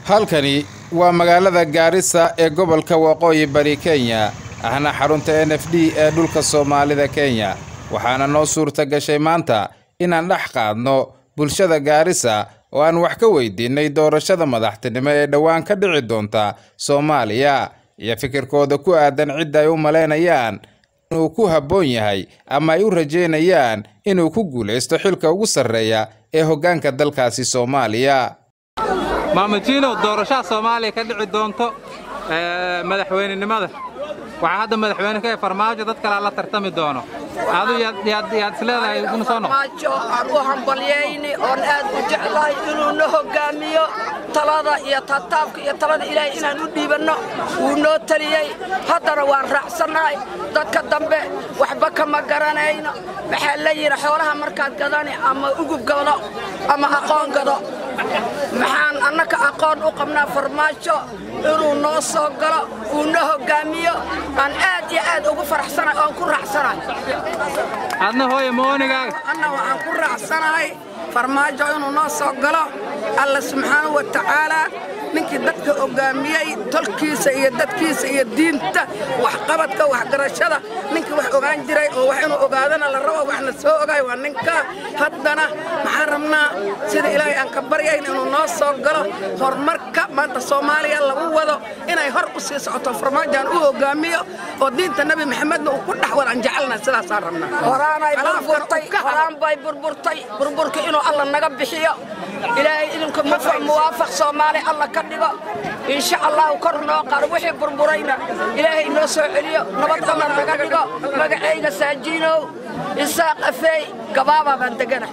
halkani waa magaalada gaarisa ee gobolka waqooyi bari kenya ahna xarunta n f d ee dhulka soomaalida kenya waxaana noo suurta gashay maanta inaan dhex qaadno bulshada gaarisa oo aan wax ka weydiinay doorashada madaxtinimo ee dhowaan ka dhici doonta soomaaliya iyo fikirkooda ku aadan cidda ay u malaynayaan inuu ku habboon yahay ama ay u rajeynayaan inuu ku guulaysto xilka ugu sarreeya ee hoggaanka dalkaasi soomaaliya maamuljiinow doorashada soomaaliya ka dhici doonto madaxweynenimada waxaa hadda madaxweyne ka farmaajo dad kalea la tartami doono adu yaad isleedahay ina soo noqo farmaajo aan u hambalyayni oon aad u jeclahay inuu na hoggaamiyo talada iyo taataabka iyo talada ilaahay inaan u dhiibanno wuu noo taliyey haddana waan raacsannahay dadka dambe waxba kama garanayno maxaa la yidhi xoolaha markaad gadani ama ugub gado ama aqoon gado maxaan annaka aqoon u qabnaa farmaajo inuu noo soo galo uu na hoggaamiyo aan aad iyo aad ugu faraxsanahay oon ku raacsanahay adna hooye moonigaaga anna waxaan ku raacsanahay farmaajo inuu noo soo galo alla subxaanahu wa tacaalaa ninkii dadka hoggaamiyey tolkiisa iyo dadkiisa iyo diinta waxqabadka waxgarashada ninkii wax ogaan jiray oo wax inuu ogaadana la rabo waxna soo ogaay waa ninka haddana maxaan rabnaa sida ilaahay aan ka baryayn inuu noo soo galo horumarka maanta soomaaliya lagu wado inay hor u sii socoto farmaajaan u hoggaamiyo oo diinta nebi maxamedna uu ku dhex wada aan jecelna sidaasaan rabnaa horaanay burburtay horaan bay burburtay burburka inuu alla naga bixiyo ilaahay idinku mufa muwaafaq soomaali alla ka dhigo insha allahu kor noo qaado wixii burburayna ilaahay noo soo celiyo nabad alla naga dhigo magacayga saajiinow isaaq afeey gabaabaa baan degana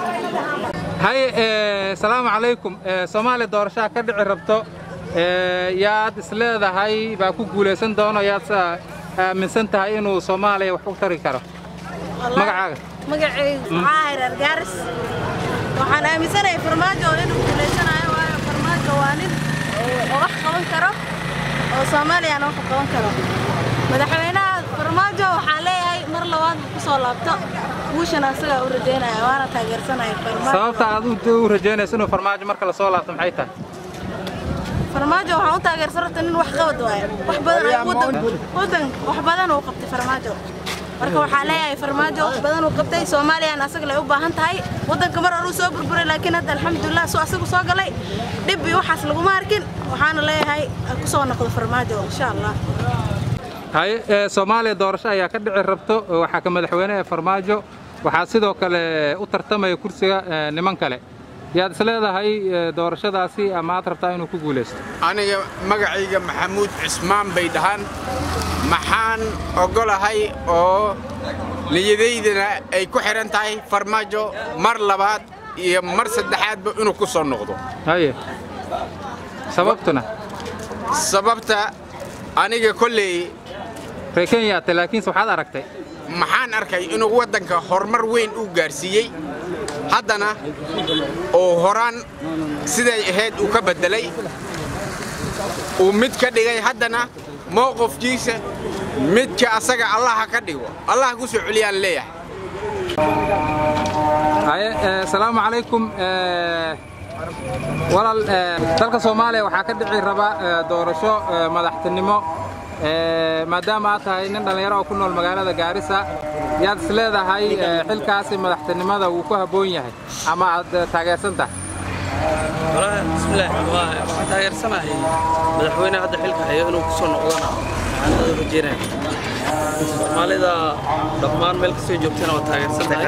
haye salaamu calaykum soomaaliya doorashaha ka dhici rabto yaad isleedahay baa ku guulaysan doono yaad aaminsan tahay inuu soomaaliya wax u tari karo magacaaga magacaygu maxaa hayrar gaaris waxaan aaminsanahay farmaajo inuu guulaysanayo waayo farmaajo waa nin oo wax qaban karo oo soomaaliyana wax qaban karo madaxweynaha farmaajo waxaan leeyahay mar labaad ku soo laabto guushana asagaa u rajaynaya waana taageersanaya farmaajo sababta aad u rajaynayso inuu farmaajo marka la soo laabto maxay tahay farmaajo waxaan u taageersan rabta nin wax qabad waayo wax badan ay wadan wadan wax badan uu qabtay farmaajo marka waxaa leeyahay farmaajo wax badan uu qabtay soomaaliyana asaga lay u baahan tahay waddanka mar hore uu soo burburay laakiin hadda alxamdulilah soo asagu soo galay dhib iyo waxaas laguma arkin waxaana leeyahay ku soo noqdo farmaajo insha allah haye soomaaliya doorasho ayaa ka dhici rabto waxaa ka madaxweyne ee farmaajo waxaa sidoo kale u tartamaya kursiga niman kale yaad isleedahay doorashadaasi ama aad rabtaa inuu ku guulaysto aniga magacayga maxamuud cismaan bay dhahaan maxaan oggolahay oo niyadaydana ay ku xidhan tahay farmaajo mar labaad iyo mar saddexaadba inuu ku soo noqdo haye sababtuna sababta aniga kolley ree kenyaate laakiinse waxaad aragtay maxaan arkay inuu waddanka horumar weyn uu gaarsiiyey haddana oo horaan siday ahayd uu ka beddelay uu mid ka dhigay haddana mowqifkiisa midka asaga allaha ka dhigo allaha ku soo celiyaan leeyahay haye asalaamu calaykum walaal dalka soomaaliya waxaa ka dhici raba doorasho madaxtinimo maadaama aad tahay nin dhallinyaro oo ku nool magaalada gaarisa yaad is leedahay xilkaasi madaxtinimada wuu ku habboon yahay ama aad taageersan tahay bismillaah waxaan taageersanahay madaxweyne hadda xilka hayo inuu ku soo noqdona waxaan aad u rajeynaya soomaalida dhammaan meel kastoo joogtana waa taageersanahay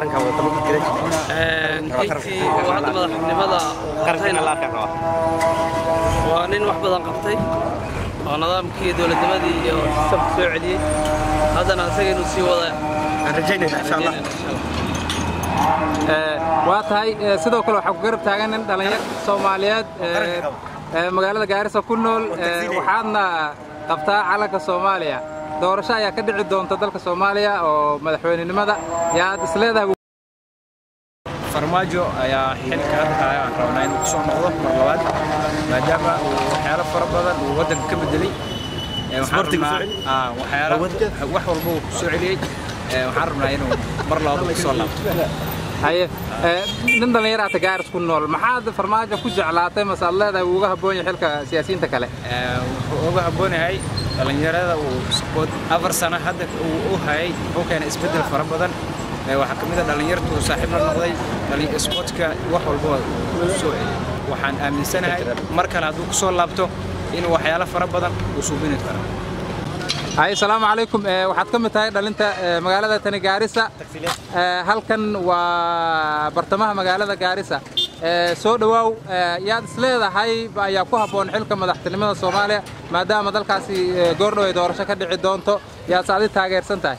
xilkii uu hadda madaxnimada qabtayna waa nin wax badan qabtay oo nidaamkii dowladnimadii iyo sistamka soo celiyey haddana asaga inuu sii wada aan rajaynayna insha allah waa tahay sidoo kale waxaa ku garab taagan nin dhallinyar soomaaliyeed magaalada gaarisa ku nool waxaadna qabtaa calanka soomaaliya doorasho ayaa ka dhici doonta dalka soomaaliya oo madaxweynenimada yaad isleedahay farmaajo ayaa xilka hadda aan rabnaa inuu ku soo noqdo mar labaad maadaama uu waxyaalo fara badan uu waddanka ka bedelay waxaan rabnaa waxyaalo wax walba uu ku soo celiyey waxaan rabnaa inuu mar labaad ku soo laabto haye ee, nin dhallinyaraata gaaris ku nool maxaad farmaajo ku jeclaatay mase aad leedahay wuu uga habboon yahay xilka siyaasiyiinta kale Ee, wuxuu uga habboon yahay dhallinyarada uu sport afar sano hadda uu u hayay wuxuu keenay isbeddel fara badan Ee, waxaa ka mid a dhallinyartu uu saaxiib la noqday dhallin- sportka wax walba uu soo celiyay waxaan aaminsanahay mar kale hadduu ku soo laabto inuu waxyaalo fara badan uu suubini karo haye asalaamu calaykum ee, waxaad ka mid tahay dhalinta ee, magaalada tani gaarisa Ee, halkan waa bartamaha magaalada gaarisa Ee, soo dhowaaw ee, yaad isleedahay ayaa ku habboon xilka madaxtinimada soomaaliya maadaama dalkaasi ee, goordhow ay doorasho ka dhici doonto yaadse adi taageersan tahay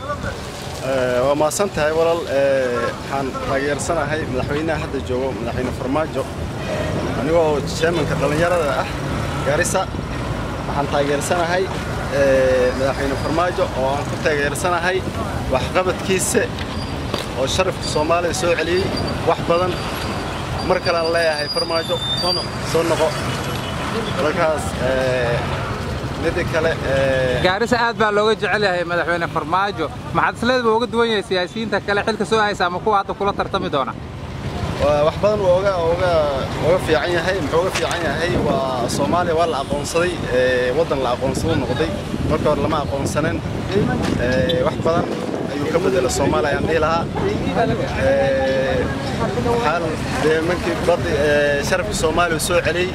Ee, waa mahadsan tahay walaal Ee, waxaan taageersanahay madaxweynaha hadda joogo madaxweyne farmaajo anigoo chairmanka dhallinyarada ah gaarisa waxaan taageersanahay ee, madaxweyne farmaajo oo aan ku taageersanahay waxqabadkiisa oo sharafka soomaaliya soo celiyey wax badan mar kale aan leeyahay farmaajo soo noqo markaas ee, midda kale ee, gaarisa aad baa looga jecel yahay madaxweyne farmaajo maxaad isleedahay uga duwan yahay siyaasiyiinta kale xilka soo haysa ama kuwa hadda kula tartami doona waa wax badan uu oga oga oga fiican yahay muxuu uga fiican yahay waa Soomaaliya waa la aqoonsaday ee wadan la aqoonsado noqday marka hore lama aqoonsanin ee wax badan ayuu ka bedelay Soomaaliya aan dhihi lahaa ee xal dee markii bad ee sharafka Soomaaliya soo celiyay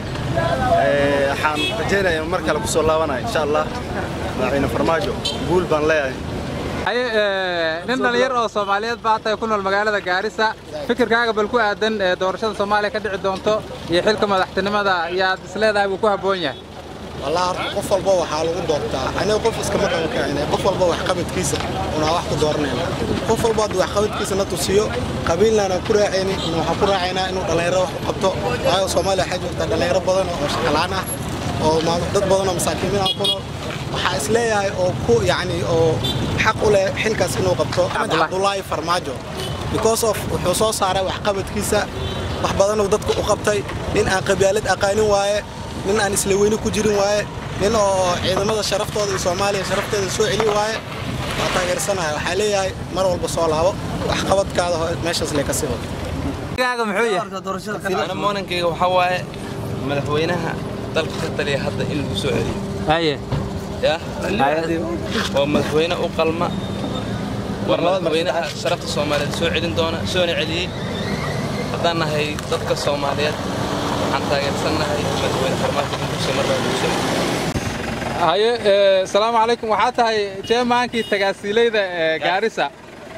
ee waxaan rajaynayaa in mar kale ku soo laabanayo insha Allah madaxweyne farmaajo guul baan leeyahay haye ee, nin dhallinyar oo soomaaliyeed baa tahay ku nool magaalada gaarisa fikirkaaga bal ku aadan ee, doorashada soomaaliya ka dhici doonto iyo xilka madaxtinimada yaad isleedahay wuu ku habboon yahay والله horta qof walba waxaa lagu doortaa aniga qof iskama dhankaane qof walba waxqabadkiisa unaa wax ku dooranayna qof walba hadduu waxqabadkiisa na tusiyo qabiilnana ku raacayni waxaan ku raacaynaa inuu dhallinyaro wax u qabto waayo soomaaliya waxaa jirta dhallinyaro badan oo shaqalaan ah oo maal- dad badan oo masaakiimiin ah ku nool waxaa isleeyahay oo ku yacni oo xaq u leh xilkaas inuu qabto axmed cabdulaahi farmaajo because of wuxuu soo saaray waxqabadkiisa wax badan uu dadka u qabtay nin aan qabyaalad aqaanin waaye nin aan isla weyni ku jirin waaye nin oo ciidamada sharaftooda iyo soomaaliya sharafteeda soo celi waaye waa taageersanaya waxaa leeyahay mar walba soo laabo waxqabadkaada ho- meeshaas lee ka sii wado fikirkaaga muxuu yahay ana moonankayga waxaa waaye madaxweynaha dalka ka taliya hadda in lagu soo celiyo haye ya waa madaxweyne u qalma waa madaxweynaha sharafta soomaaliyeed soo celin doona soona celiyey haddaan nahay dadka soomaaliyeed waxaan taageersannahay madaxweyne farmaajo in kusoo marnaa lagu soo celiyo haye ee, asalaamu calaykum waxaa tahay jeemaankii tagaasiilayda ee gaarisa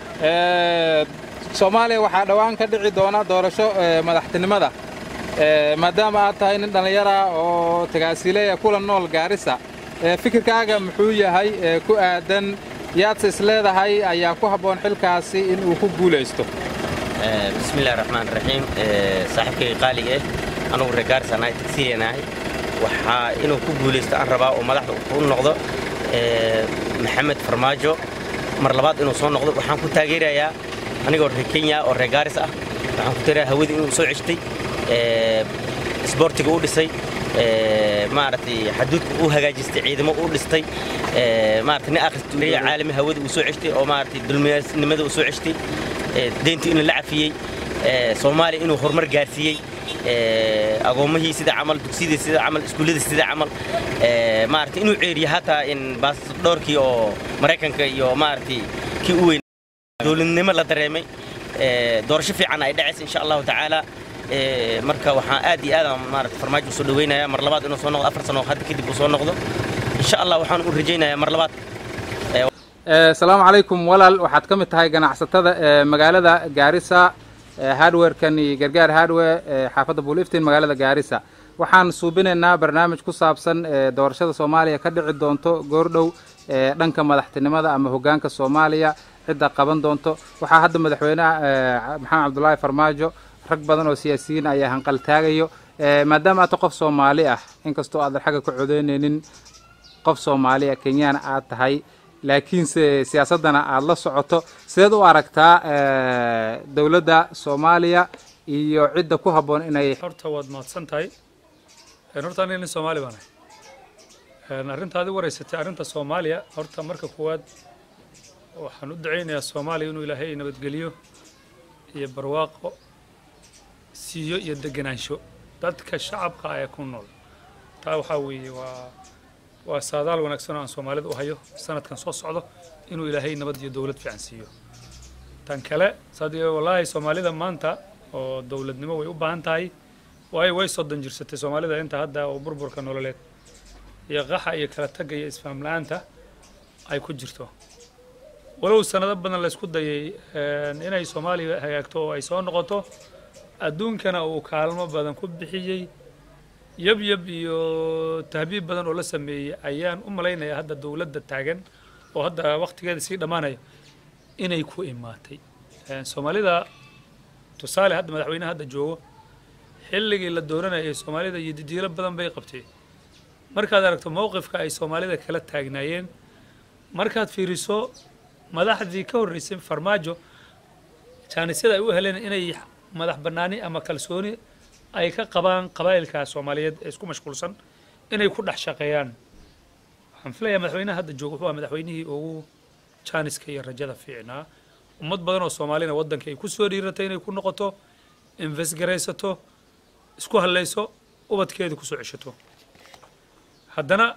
Ee, soomaaliya waxaa dhowaan ka dhici doona doorasho ee, madaxtinimada Ee, maadaama aad tahay nin dhallinyara oo tagaasiileya kula nool gaarisa ee, fikirkaaga muxuu yahay ee, ku aadan yaadse isleedahay ayaa ku habboon xilkaasi in uu ku guulaysto Ee, bismillahi raxmaan raxiim Ee, saaxiibkayga qaaliga eh anugu reer gaarisa nahay tagsiyeenahay waxaa inuu ku guulaysto aan rabaa oo madaxda u noqdo ee, maxamed farmaajo mar labaad inuu soo noqdo waxaan ku taageerayaa anigoo reer kenya oo reer gaaris ah waxaan ku taageerayaa hawada inuu soo ceshtay ee, isboortiga u dhisay ee, maaragtay xaduudka u hagaajistay ciidamo u dhistay ee, maaragtay nin akhristuuriya caalami hawada uu soo ceshtay oo maaragtay dulmiyaasnimada uu soo ceshtay ee, deyntii inuu la cafiyey ee, soomaaliya inuu horumar gaarsiiyey ee, agoomahii sida camal dugsiyada sida camal iskuullada sida camal ee, maaragtay inuu ceeriyo hataa in baasdhoorkii oo maraykanka iyo maaragtay kii u weyn dowladnimo la dareemay ee, doorasho fiican ay dhacaysa insha allahu tacaala ee, marka waxaan aad iyo aad aan maaragtay farmaajo usoo dhaweynayaa mar labaad inuu soo noqdo afar sano hadda kadib uu soo noqdo insha allah waxaan u rajaynayaa mar labaad Ee, asalaamu calaykum walaal waxaad ka mid tahay ganacsatada ee magaalada gaarisa ee hardwarekan iyo gargaar hardware ee xaafadda buuliftin magaalada gaarisa waxaan suubinaynaa barnaamij ku saabsan ee doorashada soomaaliya ka dhici doonto goordhow ee dhanka madaxtinimada ama hoggaanka soomaaliya cidda qaban doonto waxaa hadda madaxweynaha ee maxamed cabdulaahi farmaajo rag badan oo siyaasiyiin ayaa hanqaltaagayo ee maadaama aad tahay qof soomaali ah inkastoo aadan xagga ka codeynaynin qof soomaali ah kenyana aad tahay laakiinse siyaasaddana aad la socoto sideed u aragtaa ee, dowladda soomaaliya iyo cidda ku habboon inay horta waad mahadsan tahay Een, horta aniga nin soomaali baan ahay Een, arrintaadi wareysatay arrinta soomaaliya horta marka koowaad waxaan u ducaynayaa soomaaliya inuu ilaahay nabadgeliyo iyo barwaaqo siiyo iyo degenaansho dadka shacabka ee ku nool taa waxaa weeye waa waa saadaal wanaagsan oo aan soomaalida u hayo sanadkan soo socdo inuu ilaahay nabad iyo dowlad fiican siiyo tan kale sadii wallaahi soomaalida maanta oo dowladnimo way u baahan tahay waayo way soddon jirsatay soomaalida inta hadda oo burburka nololeed iyo qaxa iyo kala tagga iyo isfahm la-aanta ay ku jirto walow sanado badan la isku dayay inay soomaaliya hagaagto oo ay soo noqoto adduunkana uu kaalmo badan ku bixiyey yab yab iyo tahbiib badan oo la sameeyey ayaan u malaynayaa hadda dowladda taagan oo hadda waqtigeeda sii dhammaanaya inay ku imaatay soomaalida tusaale hadda madaxweynaha hadda joogo xilligii la dooranayay soomaalida iyo didiilo badan bay qabtay markaad aragto mowqifka ay soomaalida kala taagnaayeen markaad fiiriso madaxdii ka horreysay farmaajo jaanisyada ay u heleen inay madax bannaani ama kalsooni ay ka qabaan qabaa'ilka soomaaliyeed ee isku mashquulsan inay ku dhex shaqeeyaan waxaan filayaa madaxweynaha hadda jooga wuxuu madaxweynihii ugu jaaniska iyo rajada fiicnaa ummad badan oo soomaalina waddanka ay ku soo dhiiratay inay ku noqoto invesgaraysato isku hallayso ubadkeeda kusoo ceshato haddana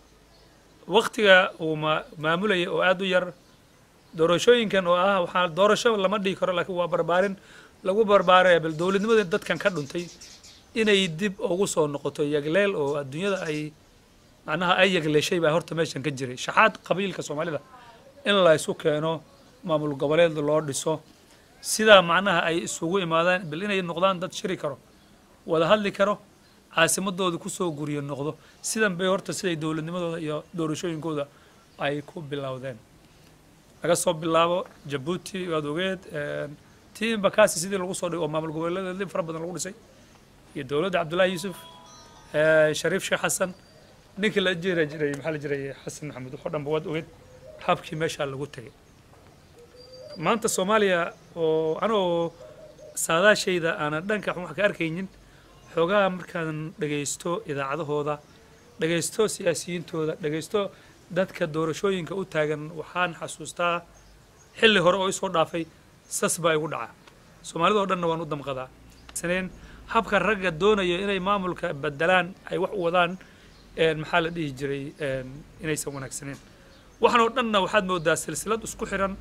waktiga uu maamulayay oo aada u yar doorashooyinkan oo ah waxaa doorasho lama dhihi karo laakiin waa barbaarin lagu barbaaraya bal dowladnimada dadkan ka dhuntay inay dib ugu soo noqoto yagleel oo adduunyada ay macnaha ay yagleeshay baa horta meeshan ka jiray shaxaad qabiilka soomaalida in la isu keeno maamul goboleed loo dhiso sidaa macnaha ay isugu imaadaan bal inay noqdaan dad shiri karo wada hadli karo caasimadooda kusoo guriyo noqdo sidan bay horta siday dowladnimadooda iyo doorashooyinkooda ay ku bilowdeen laga soo bilaabo jabuuti waad ogeed tii bakasi sidii lagu soo dhigay oo maamul goboleedyada fara badan lagu dhisay iyo dowladda cabdullaahi yuusuf shariif sheekh xasan ninkii la jira jiray maxaa la jiray xasan maxamed waxoo dhanba waad ogeed habkii meeshaa lagu tegay maanta soomaaliya oo anoo saadaashayda aanan dhanka wax ka arkaynin xoogaha markaan dhagaysto idaacadahooda dhagaysto siyaasiyiintooda dhagaysto dadka doorashooyinka u taagan waxaan xasuustaa xilli hore oo isoo dhaafay sas baa igu dhaca soomaalida oo dhanna waan u damqadaa saneen habka ragga doonaya inay maamulka bedelaan ay wax u wadaan maxaa la dhihi jiray inaysan wanaagsaneen waxan oo dhanna waxaad moodaa silsilad isku xiran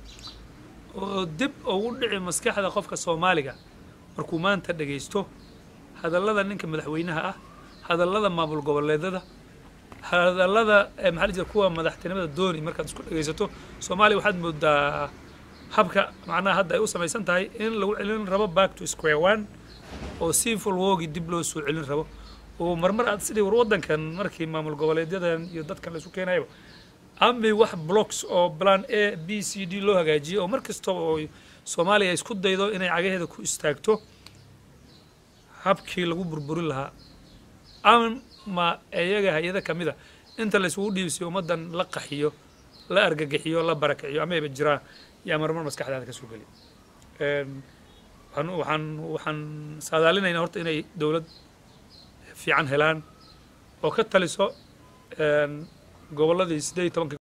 oo dib ugu dhici maskaxda qofka soomaaliga markuu maanta dhagaysto hadallada ninka madaxweynaha ah hadallada maamul goboleedada hadallada maxaa la jira kuwa madaxtinimada dooni markaad isku dhagaysato soomaaliya waxaad moodaa habka macnaha hadda ay u samaysan tahay in lagu celin rabo back to square one oo civil wogi dib loo soo celin rabo oo marmar aad sidii war waddankan markii maamul goboleedyadan iyo dadkan la isu keenayaba amay wax blocks oo plan a b c d loo hagaajiyay oo mar kastaba oo soomaaliya isku daydo inay cagaheeda ku istaagto habkii lagu burburin lahaa ama iyaga hay-ada ka mid a inta la isugu dhiibsiyo ummaddan la qaxiyo la argagixiyo la barakiciyo amayba jiraan yaa marmar maskaxdaada ka soo geli waxaan waxaan waxaan saadaalinaynaa horta inay dowlad fiican helaan oo ka taliso gobolladii siddeed iyo tobanka